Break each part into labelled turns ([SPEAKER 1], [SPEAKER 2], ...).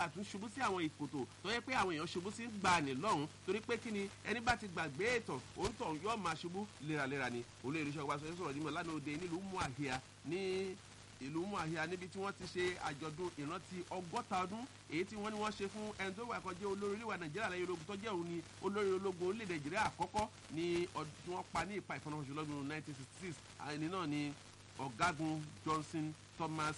[SPEAKER 1] bá tún ṣubú sí àwọn ìkòtò tó yẹ pé àwọn èèyàn ṣubú sí gbà ní lọ́hùn torí pé kí ni ẹni bá ti gbàgbé ìtàn òun tàn yóò máa ṣubú léraléra ni olóyè iṣẹ́ ọgbà sọ̀rọ̀ nímọ̀ lánàá òde nílùú muahia ní ìlú muahia níbi tí wọ́n ti ṣe àjọ̀dún ìrántí ọgọ́ta ọdún èyí tí wọ́n ní wọ́n ṣe fún ẹni tó wà kọjá olórí orílẹ̀-èdè nàìjíríà lẹ́yìn ológun tó jẹ́ òun ni olórí ológun orílẹ̀-èdè nàìjíríà àkọ́kọ́ ní ọdún tí wọ́n pa ní ìpa ìfọ̀nàfọ̀ṣù lọ́dún 1966 ẹni náà ni ọ̀gágun johnson thomas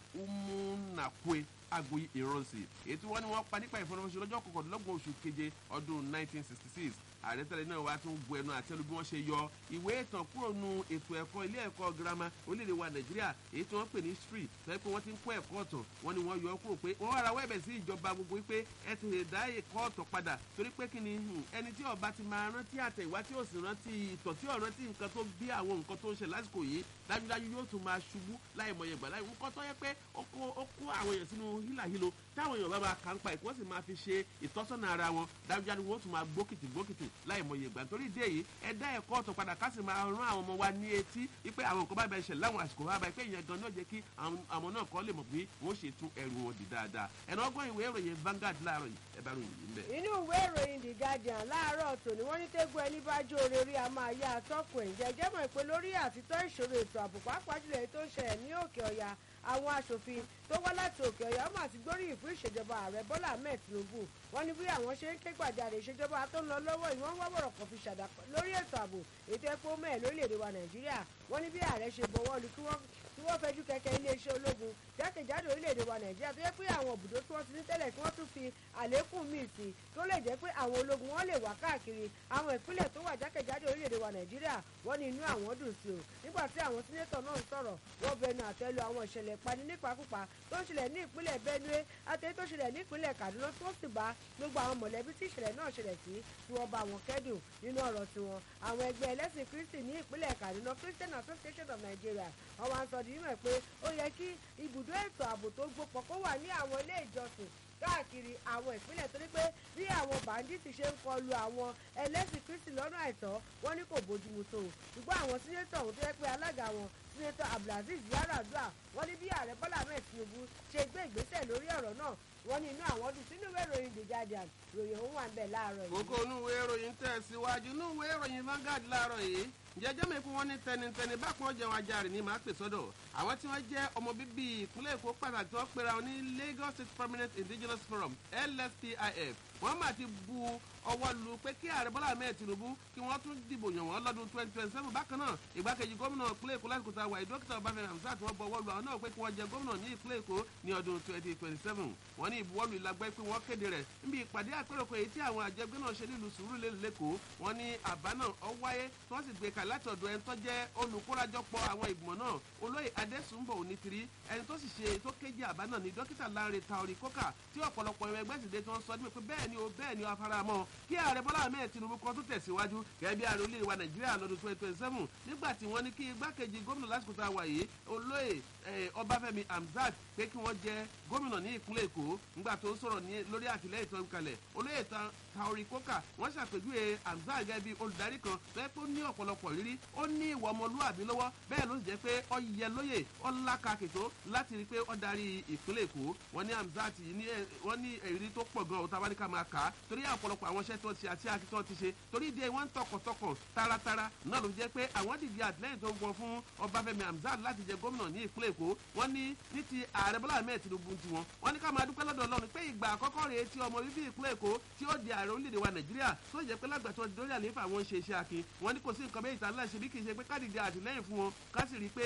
[SPEAKER 1] umunakwe agboyi ìrọ̀nsì èyí tí wọ́n ní wọ́n pa nípa ìfọ̀nàfọ̀ṣù lọ́jọ́ kọkàndínlọ́gbọ̀n oṣù keje ọdún 1966 ààrẹ tẹ́lẹ̀ náà wá tún bu ẹnu àtẹ́lu bí wọ́n ṣe yọ ìwé ìtàn kúrò nu ètò ẹ̀kọ́ ilé ẹ̀kọ́ girama orílẹ̀-èdè wa nàìjíríà èyí tí wọ́n pè ní history tẹ́lẹ̀ pé wọ́n ti ń kọ́ ẹ̀kọ́ ọ̀tàn wọ́n ní wọ́n yọ kúrò pé wọ́n wá ra wẹ́ẹ̀bẹ̀ sí ìjọba gbogbo wípé ẹ ti lè dá ẹ̀kọ́ ọ̀tàn padà torí pé kí ni ẹni tí ọba ti máa rántí àtẹ̀wá tí ó sì rántí ìtàn tí ò rántí nǹkan tó bí àwọn nǹkan tó ń ṣe lásìkò yìí dájúdájú yóò tún máa ṣubú láì mọye gbà láì nǹkan tó yẹ pé ó kó àwọn èèyàn sínú hílàhílo táwọn èèyàn bá máa kà ń pa ìkó sì máa fi ṣe ìtọ́sọ́nà ara wọn dájúdájú wọn ó tún máa gbókìtì gbókìtì láì mọye gbà nítorí ìdí èyí ẹ dá ẹ̀kọ́ ọ̀tọ̀ padà ká sì máa rán àwọn ọmọ wa ní etí wípé àwọn nǹkan bá bẹ ṣẹlẹ̀ láwọn àsìkò bá bẹ pé ìyẹn gan náà jẹ́ kí àwọn náà kọ́ lè mọ̀ pé wọ́n ṣe tún ẹrù wọn dì dáadáa ẹ̀nà ọgbọ́n ìwé ìròyìn Vanguard láàárọ̀ yìí ẹ bá ròyìn yìí ń bẹ̀.
[SPEAKER 2] inú ìwé ìròyìn The Guardian láàárọ̀ tòní wọ́n ní tẹ́gbọ́ ẹni bá jó orí a máa yá atọ́kùn ẹ̀ jẹ́jẹ́ mọ̀ pé lórí àtitọ́ ìṣòro ètò ààbò pàápàá jùlọ èyí tó ń ṣẹlẹ̀ ní òkè ọ̀yà àwọn aṣòfin tó wá láti òkè ọ̀yà ọmọ àti gbóríyìn fún ìṣèjọba ààrẹ bọ́lá ahmed tinubu wọ́n ní bí àwọn ṣe ń ké gbàjarè ìṣèjọba tó ń lọ lọ́wọ́ yìí wọ́n wá bọ̀rọ̀ kan fi ṣàdá lórí ètò ààbò ètò ẹ̀kọ́ mẹ́ẹ̀ lórílẹ̀‐èdè wa nàìjíríà wọ́n ní bí ààrẹ ṣe bọ̀wọ́ lu kí wọ́n tí wọ́n fẹjú kẹ̀kẹ́ iléeṣẹ́ ológun jákèjádò orílẹ̀-èdè wa nàìjíríà tó yẹ pé àwọn òbúdó tí wọ́n ti ní tẹ́lẹ̀ kí wọ́n tún fi àlékún míì sí tó lè jẹ́ pé àwọn ológun wọn lè wà káàkiri àwọn ìpínlẹ̀ tó wà jákèjádò orílẹ̀-èdè wa nàìjíríà wọ́n ní inú àwọn dùn sí o nígbà tí àwọn sínétọ̀ náà ń sọ̀rọ̀ wọ́n bẹnu àtẹ́lu àwọn ìṣẹ̀lẹ̀ ìpani nípakúpa tó ń ṣẹlẹ̀ ní ìpínlẹ̀ benue àtẹ̀yí tó ṣẹlẹ̀ ní ìpínlẹ̀ kaduna tó sì bá gbogbo àwọn mọ̀lẹ́bí tí ìṣẹ̀lẹ̀ náà ṣẹlẹ̀ sí tí wọ́n bá wọn kẹ́dùn nínú ọ̀rọ̀ tiwọn àwọn ẹgbẹ́ ẹlẹ́sìn kristi ní ìpínlẹ̀ kaduna christian association of nigeria wọ́n wá ń sọ dìímọ̀ pé ó yẹ kí ibùdó ètò ààbò tó gbópọ̀ kó wà ní àwọn ilé ìjọsìn káàkiri àwọn ìpínlẹ̀ torí pé bí àwọn bàǹdíìtì ṣe ń kọlu àwọn ẹlẹ́sìn kristi lọ́nà àìtọ́ wọ́n ní kò bójúmu tó o ṣùgbọ́n àwọn sínétọ̀ ọ̀hún tó yẹ pé alága wọn sínétọ̀ abdulaziz yaradua wọ́n ní bí ààrẹ bọ́lá ahmed tinubu ṣe gbé ìgbésẹ̀ lórí ọ̀rọ̀ náà wọ́n ní inú àwọn dùn sínú ìwé ìròyìn the guardian ròyìn òun wà ń bẹ̀ láàárọ̀ yìí.
[SPEAKER 1] kókó inú ìwé ìròyìn tẹ̀síwájú inú ìwé ìròyìn Vanguard láàárọ̀ yìí jẹjẹ mi kún wọn ní tẹnitẹni bákan jẹun ajáre ní màá pè sọ́dọ̀ àwọn tí wọ́n jẹ́ ọmọ bíbí ìpínlẹ̀ Èkó pàtàkì tó pera wọn ní Lagos State Permanent Indigenous Forum LSPIF wọ́n mà ti bu ọwọ́ lu pé kí ààrẹ Bọ́lá Ahmed Tinubu kí wọ́n tún dìbò yàn wọ́n lọ́dún twenty twenty seven bákan náà ìgbákejì gómìnà ìpínlẹ̀ Èkó lásìkò tá a wà dókítà Ọbáfẹ́mi Hamzat wọ́n bu ọwọ́ lu àwọn náà pé kí wọ́n jẹ gómìnà ní ìpínlẹ̀ Èkó ní ọdún twenty twenty seven wọ́n ní ìbuwọ́lù ìlagbẹ́ pé wọ́n kéde rẹ̀ níbi ìpàdé àpéròkọ èyí tí àwọn àjẹgbé náà ṣe nílùú Sùúrùlérè lẹ́kọ̀ọ́ wọ́n ní àbá náà ọ wáyé tí wọ́n sì gbé kalẹ̀ láti ọ̀dọ̀ ẹni tó jẹ́ olùkórajọpọ̀ àwọn ìgbìmọ̀ náà olóyè adésùnbọ̀ onítìrí ẹni tó sì ṣe tó kéjì àbá náà ní dókítà Lanre Taori Koka tí ọ̀pọ̀lọpọ̀ ẹ̀rọ ẹgbẹ́ sì dé tí wọ́n sọ nípa pé bẹ́ẹ̀ ni o bẹ́ẹ̀ ni o afaramọ́ kí ààrẹ Bọ́lá Ahmed Tinubu kan tó tẹ̀síwájú gẹ́gẹ́ bí ààrẹ orílẹ̀-èdè wa Nàìjíríà lọ́dún twenty twenty seven nígbà tí wọ́n ní kí igbákejì gómìnà lásìkò tá a wà yìí olóyè Ọbáfẹ́mi Hamzat pé kí wọ́n jẹ gómìnà ní ìpínlẹ̀ Èkó nígbà tó sọ̀rọ̀ lórí àtìlẹ́yìn tó ń kalẹ̀ olóyè Taori Koka wọ́n ṣàpèjúwe Hamzat gẹ́gẹ́ bí olùdarí kan tó yẹ pé ó ní ọ̀pọ̀lọpọ̀ rírí ó ní ìwà ọmọlúwàbí lọ́wọ́ bẹ́ẹ̀ ló sì jẹ́ pé ó yẹ lóye ó lákàkìtó láti rí i pé ó darí ìpínlẹ̀ Èkó wọ́n ní Hamzat wọ́n ní èrí tó pọ̀ gan-an òtá wáníkà máa kà á torí ọ̀pọ̀lọpọ̀ àwọn iṣẹ́ tó ti àti akitọ́ ti ṣe torí ìdí wọ́n ń tọkàntọkàn taratara náà ló jẹ́ pé àwọn dìde àtìlẹ́yìn tó ń gbọ́n fún Ọbáfẹ́mi Hamzat láti jẹ gómìnà ní ìpínlẹ̀ Èkó wọ́n ní ní ti ààrẹ Bọ́lá Ahmed Tinubu ti wọn wọ́n ní ká máa dúpẹ́ lọ́dọ̀ Ọlọ́run pé ìgbà àkọ́kọ́ rèé tí ọmọ bíbí ìpínlẹ̀ Èkó tí ó di ààrẹ orílẹ̀-èdè wa Nàìjíríà tó jẹ́ pé lágbàtọ́ dórí àlééfà wọn ṣe iṣẹ́ akin wọ́n ní kò sí nǹkan méjì tá láṣẹ bí kì í ṣe pé kádìdì àtìlẹ́yìn fún wọn ká sì rí i pé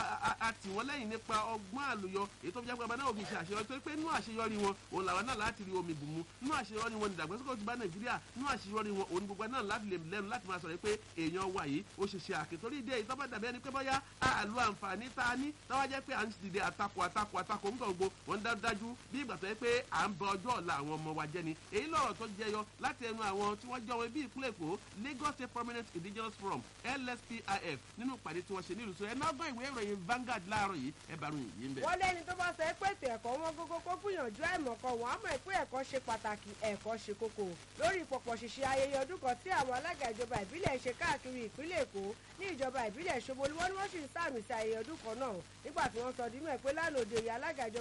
[SPEAKER 1] a tì wọ́n lẹ́yìn nípa ọgbọ́n àlùyọ èyí tó fi jẹ́ pé ọba náà òbí ṣe àṣeyọrí torí pé nínú àṣeyọrí wọn òun làwọn náà láti rí omi bùnmu nínú àṣeyọrí wọn ìdàgbàsókè ti bá Nàìjíríà nínú àṣeyọrí wọn òun gbogbo náà láti lè lẹ́nu láti máa sọ̀rọ̀ pé èèyàn wà yìí ó ṣe ṣe àkè torí ìdí èyí tó bá dàbí ẹni pé bóyá àlù àǹfààní tá a ní táwa jẹ́ pé à ń dìde àtakò àtakò àtakò ńgbà gbogbo wọn dá dájú bí ìgbà tó yẹ pé à ń bọ ọjọ́ ọ̀la àwọn ọmọ wa jẹ́ ni èyí lọ̀rọ̀ tó jẹyọ láti ẹnu àwọn tí wọ́n jẹ́ wọn bí ìpínlẹ̀ Èkó Lagos State Permanent Indigenous Forum LSPIF nínú ìpàdé tí wọ́n ṣe nílùú sọ ẹ náà gbọ́ ìwé ìròyìn Vanguard láàárọ̀ yìí ẹ bá ròyìn yìí ń bẹ̀.
[SPEAKER 2] wọ́n lẹ́ni tó bá sọ pé ètò ẹ̀kọ́ wọn gógó kó gbìyànjú àìmọ̀kan wọn á mọ̀ pé ẹ̀kọ́ ṣe pàtàkì ẹ̀kọ́ ṣe kókó lórí ìpọ̀pọ̀ ṣìṣe ayẹyẹ ọdún kan tí àwọn alága ìjọba ìbílẹ̀ ṣe káàkiri ìpínlẹ̀ Èkó ní ìjọba ìbílẹ̀ Ṣómólú wọ́n ní wọ́n sì ń sàmì sí ayẹyẹ ọdún kan náà nígbà tí wọ́n sọ dínú ẹ̀ pé lánàá òde ìyá alága ìjọba ìbílẹ̀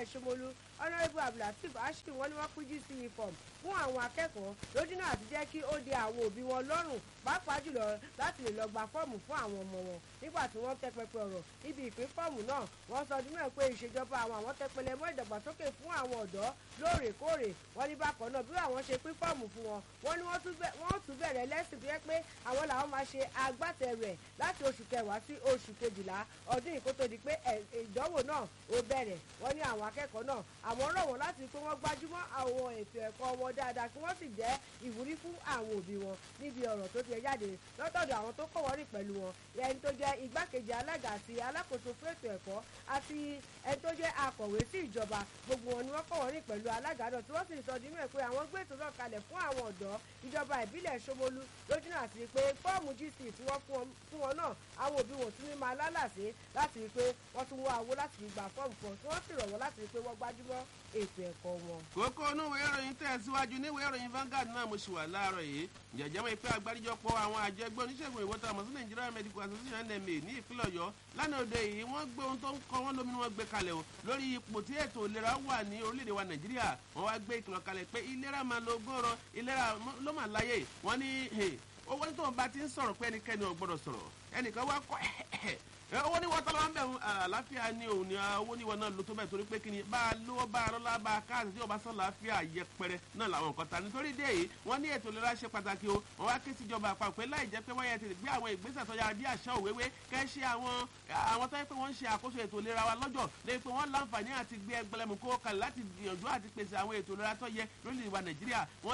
[SPEAKER 2] ìbílẹ̀ ṣomolu honourable abdulateef ashim wọn ni wọ́n pín gce form fún àwọn akẹ́kọ̀ọ́ lójúnà àti jẹ́ kí ó de àwọn òbí wọn lọ́rùn pàápàá jùlọ láti lè lọ gba fọ́ọ̀mù fún àwọn ọmọ wọn nígbà tí wọ́n tẹ pẹpẹ ọ̀rọ̀ níbi ìpín fọ́ọ̀mù náà wọ́n sọ ọdún mẹ́rin pé ìṣèjọba àwọn àwọn tẹpẹlẹ mọ́ ìdàgbàsókè fún àwọn ọ̀dọ́ lóòrèkóòrè wọ́n ní bákan náà bí àwọn ṣe pín fọ́ọ̀mù fún wọn wọ́n ní wọ́n tún bẹ̀rẹ̀ lẹ́sìn tó yẹ pé àwọn làwọn máa ṣe agbátẹrù ẹ̀ láti oṣù kẹwàá sí oṣù kejìlá ọdún yìí kó tó di pé ìdánwò náà ó bẹ̀rẹ̀ wọ́n ní àwọn akẹ́kọ̀ọ́ náà àwọn rọ̀ wọ́n láti pé wọ́n gbájúmọ́ àwọn ètò ẹ̀kọ́ wọn dáadáa kí wọ́n sì jẹ́ ìwúrí fún àwọn òbí wọn níbi ọ̀rọ̀ tó ti ẹ̀ jáde lọ́tọ̀dọ̀ àwọn tó kọ̀wọ́ rìn pẹ̀lú wọn ẹni tó jẹ́ igbákejì alága àti alákòóso fún ètò ẹ̀kọ́ àti ẹni tó jẹ́ akọ̀wé sí ìjọba gbogbo wọn ni wọ́n kọ̀wọ́ rìn pẹ̀lú alága náà tí wọ́n sì sọ nínú ẹ̀ pé àwọn gbé ètò náà kalẹ̀ fún àwọn ọ̀dọ́ ìjọba ìbílẹ̀ Ṣómólú lójúnà àti pé fọ́ọ̀mù gc tí wọ́n fún wọn náà àwọn òbí wọn tún ní máa lálàsé láti rí i pé wọ́n tún wá owó láti fi gbà fọ́ọ̀mù fún tí wọ́n sì rọ̀ wọ́n láti rí i pé wọ́n gbájúmọ́ ètò ẹ̀kọ́ wọn.
[SPEAKER 1] kókó onúwèé ìròyìn tẹ̀síwájú níwèé ìròyìn Vanguard náà mo ṣì wà láàárọ̀ yìí jẹ̀jẹ̀ mọ́ ìpè àgbáríjọpọ̀ àwọn àjọ ẹgbẹ́ oníṣègùn ìwọ́ta àmọ́ sí Nigeria Medical Association NMA ní ìpínlẹ̀ Ọ̀yọ́ lánàá òde yìí wọ́n gbé ohun tó ń kọ́ wọ́n lóminú wọn gbé kalẹ̀ o lórí ipò tí ètò ìlera wà ní orílẹ̀-èdè wa Nàìjíríà wọ́n wá gbé ìkìlọ̀ kalẹ̀ pé ìlera máa lo gbọ́rọ̀ ìlera ló máa láyè wọ́n ní owó tó ń bá ti ń sọ̀rọ̀ pé ẹnikẹ́ni ò gbọ́dọ̀ sọ̀rọ̀ ẹnìkan wá kọ́ owó ní wọ́n tọ́lọ́ wọn bẹ̀ àlàáfíà ni òun ni owó ní wọn náà ló tó bẹ̀ torí pé kí ni bá a lówó bá a lọ́lá bá a káàsì tí o bá sọ làáfíà yẹpẹrẹ náà làwọn nǹkan ta nítorí dé yìí wọ́n ní ètò ìlera ṣe pàtàkì o wọ́n wá ké síjọba àpapọ̀ pé láì jẹ́ pé wọ́n yẹ ti gbé àwọn ìgbésẹ̀ tó yára bí àṣà òwéwé kẹ́ ṣe àwọn àwọn tó yẹ pé wọ́n ń ṣe àkóso ètò ìlera wa lọ́jọ́ lẹ́yìn pé wọ́n láǹfààní àti gbé ẹgbẹ̀lẹ́mù kó kalẹ̀ láti gbìyànjú àti pèsè àwọn ètò ìlera tó yẹ lórílẹ̀-èdè wa Nàìjíríà wọ́n